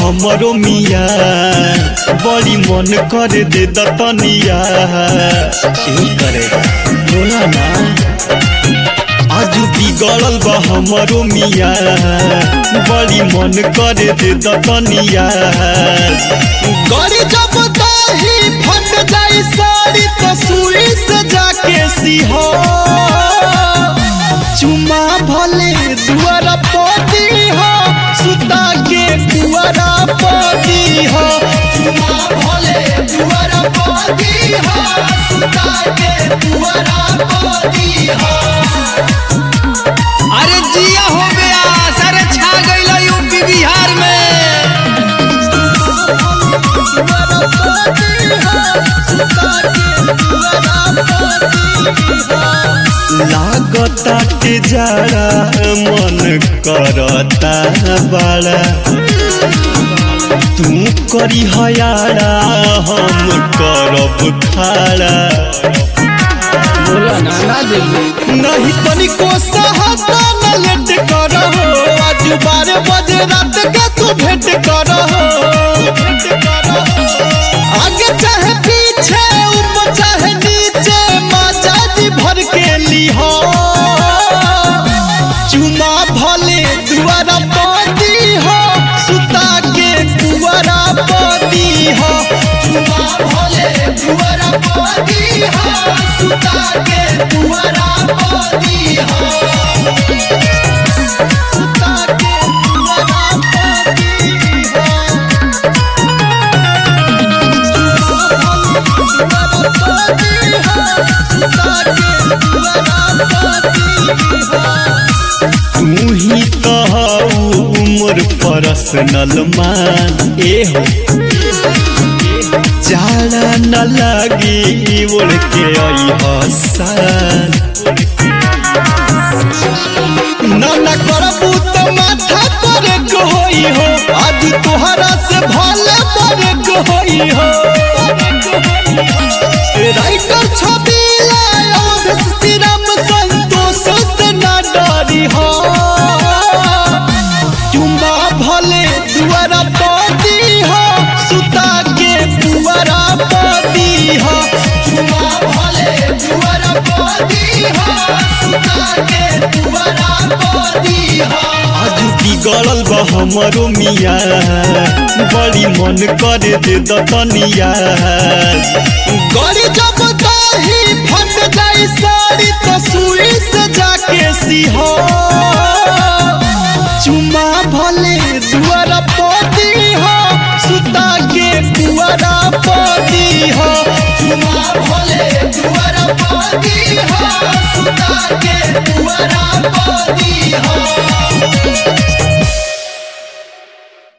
हमरो मिया बड़ी मन करे दे दतनिया यही करे बोला ना आज बिगड़ल बा हमरो मिया बड़ी मन करे दे दतनिया गड़ी जब दाही फट जाई साड़ी तो सुई से जाके सिहो चुमा भले दुआरा पदी हो सुता के दुआरा पदी हो चुमा भले दुआरा पदी हो सुता के दुआरा पदी हो अरे जिया हो गया सारे छा गइल यूपी बिहार में लागता के जाड़ा मन करता बड़ा तू करी हयाड़ा हम करब खाड़ा बोला ना ना देबू नहीं तनिको सहता न लेट करो आज बारह बजे रात के तू भेंट करो आगे चाहे पीछे ऊपर चाहे नीचे मजा जी भर के लिहो चुमा भले दुआरा पदी हो सुता के दुआरा पदी हो चुमा भले दुआरा पदी हो सुता के दुआरा पदी हो सुता के दुआरा पदी हो तू ही कहू मोर पर्सनल मान ए हो जाड़ा न लगी ओढ़ के आई हसान ना ना करबू तो माथा पर होई हो आज तोहरा से भले पर होई हो राइटर छवि लायो श्री राम संतोष से ना डरी हो चुम्बा भले दुआरा पदी हो सुता के दुआरा पदी हो चुम्बा भले दुआरा पदी हो सुता के दुआरा पदी हो आज बिगड़ल बा हमरो मिया बड़ी मन करे दे दतनिया गड़ी जब दाही फट जाई साड़ी तो सुई से जाके सिहो